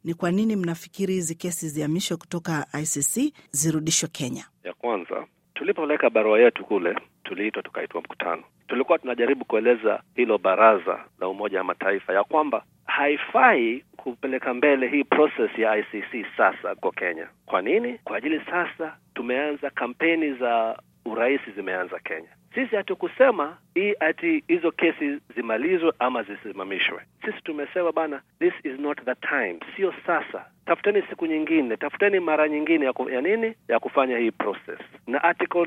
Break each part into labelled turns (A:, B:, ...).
A: ni kwa nini mnafikiri hizi kesi zihamishwe kutoka ICC zirudishwe Kenya?
B: Ya kwanza, tulipoleka barua yetu kule, tuliitwa tukaitwa mkutano. Tulikuwa tunajaribu kueleza hilo baraza la Umoja wa Mataifa ya kwamba haifai kupeleka mbele hii process ya ICC sasa kwa Kenya. Kwa nini? Kwa ajili sasa tumeanza kampeni za urais zimeanza Kenya. Sisi hatukusema hii ati hizo kesi zimalizwe ama zisimamishwe. Sisi tumesema bana, this is not the time, sio sasa. Tafuteni siku nyingine, tafuteni mara nyingine ya, ku, ya nini ya kufanya hii process. Na article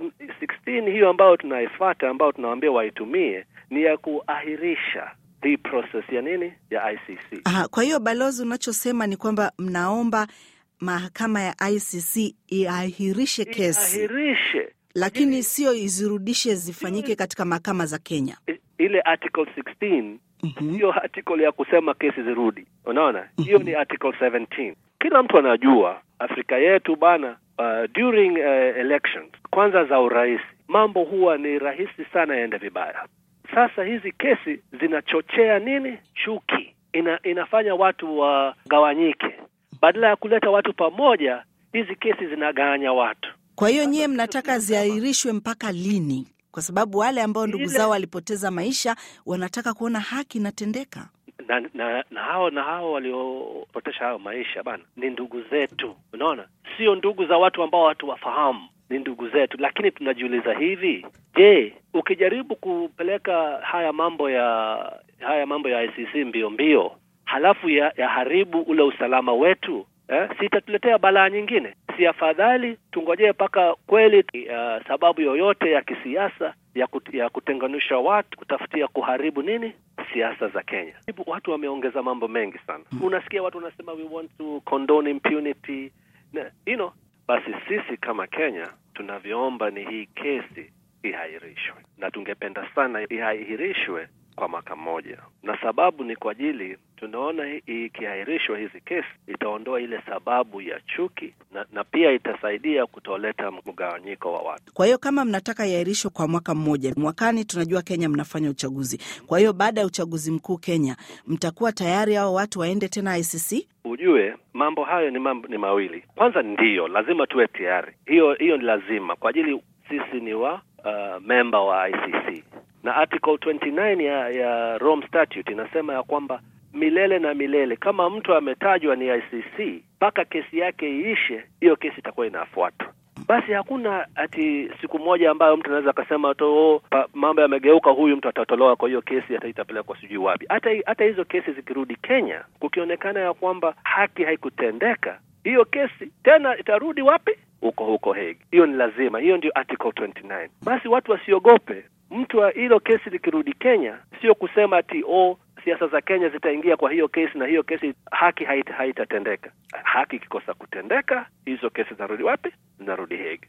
B: 16 hiyo ambayo tunaifuata, ambayo tunawaambia waitumie ni ya kuahirisha hii process ya nini ya ICC.
A: Aha, kwa hiyo balozi, unachosema ni kwamba mnaomba mahakama ya ICC iahirishe kesi
B: Iahirishe
A: lakini sio izirudishe zifanyike katika mahakama za Kenya.
B: I- ile article 16
A: Mhm.
B: hiyo article ya kusema kesi zirudi, unaona hiyo ni article 17. Kila mtu anajua Afrika yetu bana, uh, during uh, elections kwanza za urais, mambo huwa ni rahisi sana yaende vibaya. Sasa hizi kesi zinachochea nini? Chuki, ina, inafanya watu wagawanyike. Badala ya kuleta watu pamoja, hizi kesi zinagawanya watu.
A: Kwa hiyo nyie mnataka ziahirishwe mpaka lini? Kwa sababu wale ambao ndugu
B: Ile-
A: zao walipoteza maisha wanataka kuona haki inatendeka.
B: na, na, na hao na hao waliopotesha hayo maisha bana ni ndugu zetu, unaona, sio ndugu za watu ambao watu wafahamu, ni ndugu zetu. Lakini tunajiuliza hivi, je, ukijaribu kupeleka haya mambo ya haya mambo ya ICC mbio mbio, halafu ya, ya haribu ule usalama wetu eh, si itatuletea balaa nyingine? Si afadhali tungojee mpaka kweli uh, sababu yoyote ya kisiasa ya, kut, ya kutenganisha watu kutafutia kuharibu nini siasa za Kenya. Watu wameongeza mambo mengi sana. Unasikia watu wanasema we want to condone impunity na, you know, basi sisi kama Kenya tunavyoomba ni hii kesi ihairishwe, na tungependa sana ihairishwe kwa mwaka mmoja, na sababu ni kwa ajili tunaona hii- ikihairishwa hizi kesi itaondoa ile sababu ya chuki na, na pia itasaidia kutoleta mgawanyiko wa watu.
A: Kwa hiyo kama mnataka iahirishwe kwa mwaka mmoja, mwakani tunajua Kenya mnafanya uchaguzi. Kwa hiyo baada ya uchaguzi mkuu Kenya, mtakuwa tayari hao watu waende tena ICC?
B: Ujue mambo hayo ni mambo ni mawili. Kwanza ndiyo lazima tuwe tayari, hiyo hiyo ni lazima kwa ajili sisi ni wa uh, memba wa ICC na article 29 ya, ya Rome Statute inasema ya kwamba milele na milele, kama mtu ametajwa ni ICC mpaka kesi yake iishe, hiyo kesi itakuwa inafuatwa. Basi hakuna ati siku moja ambayo mtu anaweza akasema tu oh, pa- mambo yamegeuka, huyu mtu atatolewa kwa hiyo kesi, hata itapelekwa sijui wapi. Hata hata hizo kesi zikirudi Kenya, kukionekana ya kwamba haki haikutendeka, hiyo kesi tena itarudi wapi? Huko huko Hague. Hiyo ni lazima, hiyo ndio article 29. Basi watu wasiogope mtu wa hilo kesi likirudi Kenya, sio kusema ati oh, siasa za Kenya zitaingia kwa hiyo kesi na hiyo kesi haki haita- haitatendeka. Haki ikikosa kutendeka, hizo kesi zinarudi wapi? Zinarudi Hague.